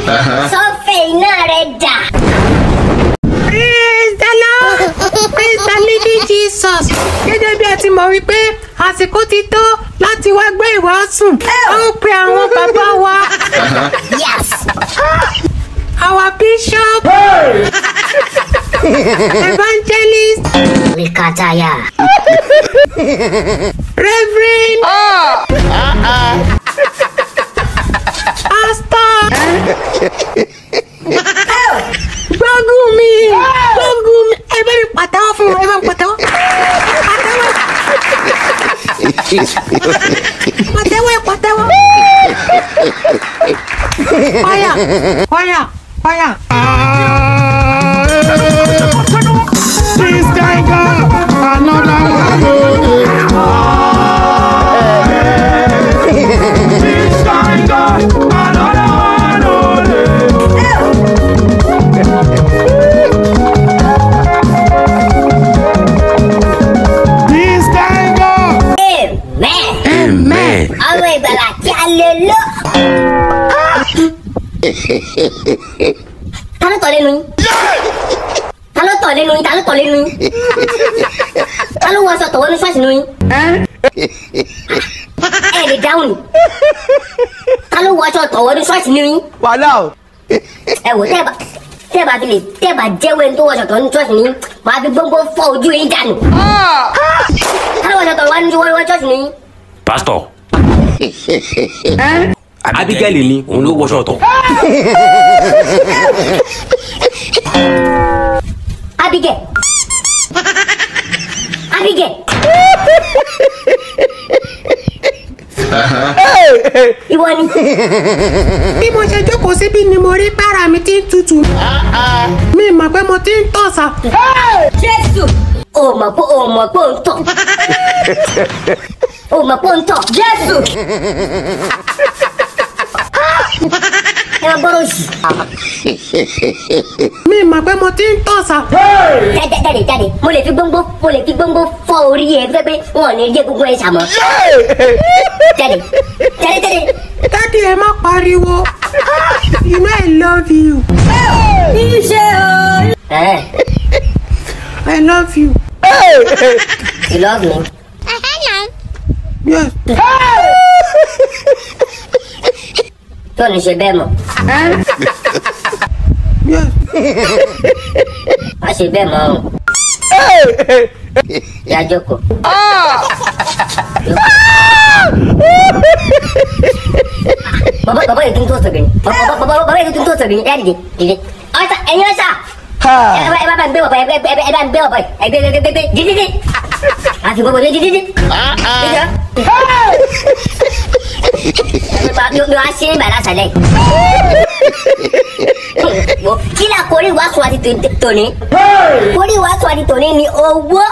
sọ́fẹ̀ iná rẹ̀ dà. Praise the Lord! Praise the living Jesus! Gẹ́gẹ́ bí ẹ ti mọ̀ wípé àsìkò ti tó láti wá gbé ìwàásù. A ó pe àwọn bàbá wa. yes. Our bishop. Evangelist. wíkátayà. Reverend. Pastor. Gbógun mi. Gbógun mi. Ẹ bá mi pàtẹ́wọ́ fún wọn. Ẹ bá mi pàtẹ́wọ́. Pàtẹ́wọ́. Pàtẹ́wọ́ ẹ pàtẹ́wọ́. Fire. Fire. Fire. This guy got another one. This guy got another one. This guy got amen. Amen. ọmọ ìgbàlà kí a lè lọ. ta ló tọ̀ lẹ́nu yín? ta ló tọ̀ lẹ́nu yín? ta ló tọ̀ lẹ́nu yín? ta ló wọ aṣọ tọ̀wọ́ ní ṣọ́ọ̀ṣì nínú yín? ẹ lè dáhùn ni. ta ló wọ aṣọ tọ̀wọ́ ní ṣọ́ọ̀ṣì nínú yín? wàhálà o. ẹ wò tẹ́ ẹ bá tẹ́ ẹ bá fi lè tẹ́ ẹ bá jẹ́wọ́ ẹni tó wọ aṣọ tọ̀wọ́ ní ṣọ́ọ̀ṣì nínú yín màá fi gbóngbó fọ́ ojú yín dànù. ta ló wọ aṣọ tọ̀wọ́ ní ṣọ́ọ̀ṣì nínú yín? Pastor. Abigail ni òun ló wọṣọ tọ̀. Abigail. Abigail. Ìwọ ni. Bí mo ṣe jókòó síbí ni mo rí bára mi ti ń tutù. Mi mọ̀ pé mo ti ń tọ̀sà. Jésù. O mọ̀ pé o mọ̀ pé o ń tọ̀. O mọ̀ pé o ń tọ̀. Jésù. Ẹ máa gbọ́dọ̀ sí. Mi mọ̀ pé mo ti ń tọ̀sà. Jáde jáde jáde. Mo lè fi gbóngbó mo lè fi gbóngbó fọ́ orí ẹ fẹ́ pé wọn ò ní jẹ́ gbogbo ẹ̀ sàmọ́. Jáde jáde jáde. Dádì ẹ má pariwo. You know I love you. Ẹ̀ I love you. you love me. Yes. Tó ní ṣe bẹ́ẹ̀ mọ̀. Yes. Má ṣe bẹ́ẹ̀ mọ́ o. Yá jókòó. Bàbá bàbá yìí tún tó sọ̀gbìn. Bàbá bàbá bàbá yìí tún tó sọ̀gbìn. Yá dìde dìde. Ọ̀sà ẹ̀yin ọ̀sà. Ẹ bá ẹ bá gbé bàbá ẹ bá ẹ bá ẹ bá gbé bàbá ẹ gbé gbé gbé gbé dìde dìde. Àti gbogbo dìde dìde. Dìde. Mi mi wá sí ìgbà lásàlẹ̀. Kí ni àkórí ìwàásù àti tòní? Àkórí ìwàásù àti tòní ni owó.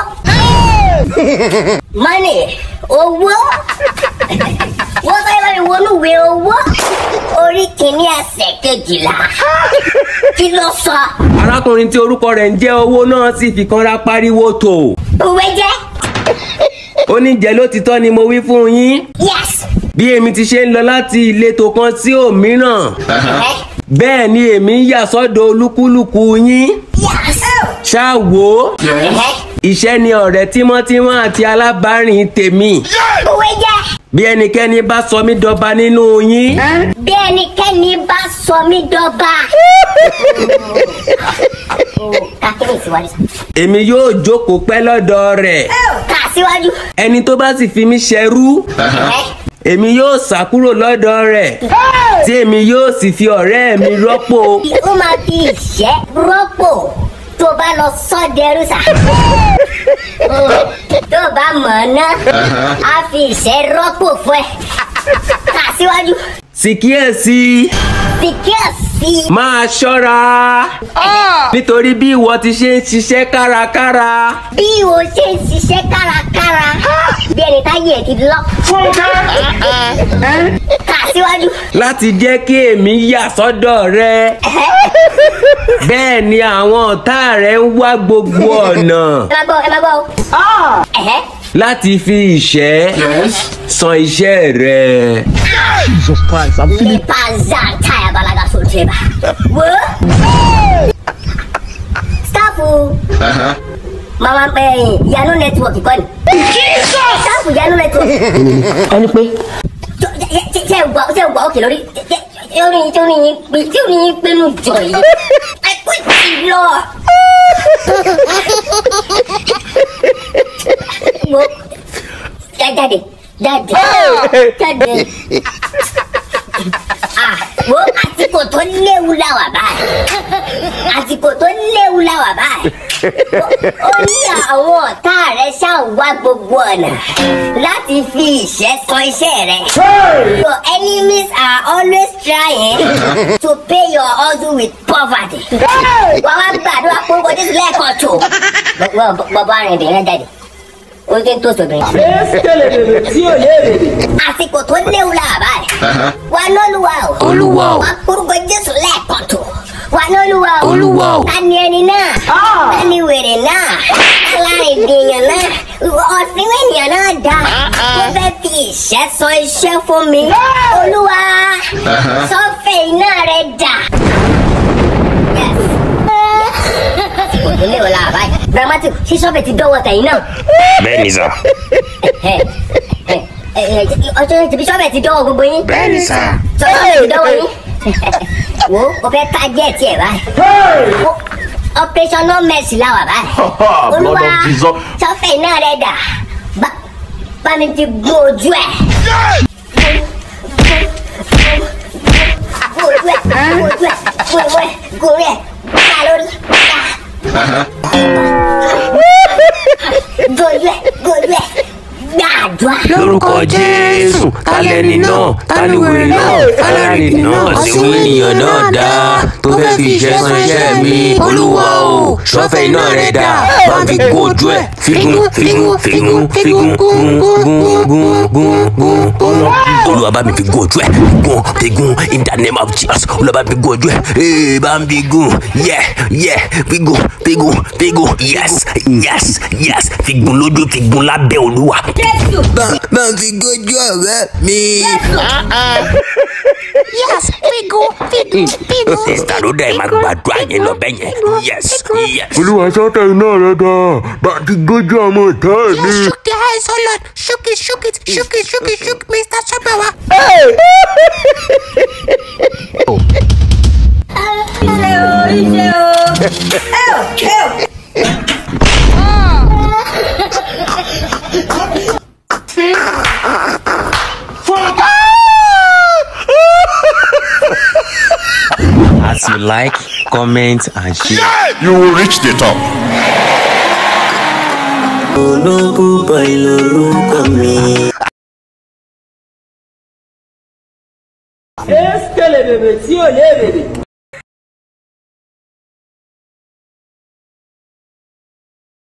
Money. Owó. Wọ́n sáré bá mi wọnú ìwé owó. Orí kìíní ẹsẹ̀ kejìlá. Kí ló sọ? Arákùnrin tí orúkọ rẹ̀ ń jẹ́ owó náà sì fi kanra pariwo tò. Òwe jẹ́. Ó ní jẹ́ lótìtọ́ ni mo wí fún yín. Yes. Bí èmi ti ṣe ń lọ láti ìletò kan sí òmíràn. Ẹ. Bẹ́ẹ̀ ni èmi ń yà sọ́dọ̀ olúkúlùkù yín. Yes. Ṣá wò ó. Ẹ̀hẹ́. Iṣẹ́ ni ọ̀rẹ́ tímọ́tímọ́ àti alábàárìn tèmi. Òwe jẹ́. Bí ẹnikẹ́ni bá sọ mí dọba nínú yín. Bí ẹnikẹ́ni bá sọ mí dọ́gba. Ká kí ni ìsíwájú sá? Èmi yóò jókòó pẹ́ lọ́dọ̀ rẹ̀. Ká síwájú. Ẹni tó bá sì fi mí ṣẹrú. Ẹ̀hẹ́. Èmi yóò sá kúrò lọ́dọ̀ rẹ̀. Tí èmi yóò sì fi ọ̀rẹ́ mi rọ́pò. ó máa fi ìṣẹ́ rọ́pò tó bá lọ sọ́dẹ̀rú sà. tó bá mọ̀ ọ́ ná á fi ìṣẹ́ rọ́pò fún ẹ. kà síwájú Sì kíyèsí. fi kíyèsí. Máa ṣọ́ra. Nítorí bí ìwọ ti ṣe ń ṣiṣẹ́ kárakára. bí o ṣe ń ṣiṣẹ́ kárakára bí ẹni táyé ẹ̀ ti lọ. kà síwájú. Láti jẹ́ kí èmi yà sọ́dọ̀ rẹ. Bẹ́ẹ̀ ni àwọn ọ̀tá rẹ̀ ń wá gbogbo ọ̀nà. ẹ máa gbọ́ ẹ máa gbọ́ o. Ẹ̀hẹ́. Láti fi ìṣẹ́ san iṣẹ́ rẹ̀. Jesus Christ, I'm feeling ní pàzá táyà balaga sórí tiẹ̀ bá. wo sítáàfù mama ẹ̀yìn yanu nẹ́tíwọ̀kì kọ́ni. sítáàfù yanu nẹ́tíwọ̀kì ẹni pé ṣe ń gbọ́ ṣe ń gbọ́ òkè lórí orin tí orin yín pé tí orin yín pé nù jọ yìí ẹ kó tì lọ. wo jáde jáde jáde ah wo àsìkò tó léwu la wà báyìí àsìkò tó léwu la wà báyìí ó ní àwọn ọ̀tá rẹ̀ ṣáà wá gbogbo ọ̀nà láti fi ìṣẹ́ sọ iṣẹ́ rẹ̀. Your enemies are always trying to pay your hustle with poverty. Wọ́n wá gbàdúrà pé kò Jésù lẹ́ẹ̀kan tó. Bọ́bá arìnrìn jáde. Ó ti ń tó sọ̀bìnrin. eskele bèbè tí ò lè bèbè. Àsìkò tó léwu la wà báyìí. Wà lọ́lùwà o. Olúwa o. Wà kórúkọ Jésù lẹ́ẹ̀kan tó. Wà lọ́lùwà o. Olúwa o. Ta ni ẹni náà? Ta ni wèrè náà? Aláìdèèyàn náà? Ọ̀sìn ènìyàn náà dá. Ó fẹ́ fi ìṣẹ́ sọ iṣẹ́ fún mi. Olúwa, sọ́fẹ̀ iná rẹ̀ dà. Yes. Àsìkò tó léwu la wà báyìí. Dramatic, ṣé sọ́fẹ̀ ti dọ́wọ́ tẹ̀yìn náà? bẹ́ẹ̀ni sà Ẹ, ẹ, ẹ, ẹ, ọjọ́ ìtìbí sọ́fẹ̀ ti dọ́wọ́ gbogbo yín bẹ́ẹ̀ni sà sọ́wọ́ ti dọ́wọ́ yín. wo o fẹ́ ká díẹ̀ tiẹ̀ báyìí. Wo, operation no mercy la wà báyìí. olúwa Blood of Jesus. sọ́fẹ̀ iná rẹ̀ dà bá bá mi fi gún ojú ẹ̀. gún ojú ẹ̀ gún ojú ẹ̀ gún ojú ẹ̀ gún orí ẹ̀ ká lórí ká. gún ojú ẹ̀ gún ojú ẹ̀ gbàdúrà. lórúkọ jésù tálẹ́ni náà tániwèrè náà tálẹ́ni náà ṣéwé ènìyàn náà dá tó fẹ́ fi iṣẹ́ san iṣẹ́ mi olúwa o sọ́fẹ̀ iná rẹ̀ dá bá ń fi gún ojú ẹ̀ figun figun figun figun gun gun gun gun gun gun olúwa bá mi fi gún ojú ẹ̀ gun figun in the name of jesus olúwa bá mi fi gún ojú ẹ̀ ee bá ń fi gún yẹ yẹ figun figun figun yes yes yes figun lójú figun lábẹ́ olúwa jésù bá ń fi gójú ọ̀rẹ́ mi. Yes, figu, figu, figu. sista ló dẹ̀ máa gbàdúrà yẹn lọ bẹ́ẹ̀ yẹn yes yes. olúwa sọ́tẹ̀ iná rẹ̀ dá bá ti gójú ọmọ ìta ẹ̀ ní. Yes, shook the eyes, oh Lord. Shook it, shook it, shook it, shook it, shook Mr. Shabawa. as you like comment and share. you will reach the top. olókùn bọ̀ ìlórúkọ mi. eskele bèbè tí ò lè bèbè.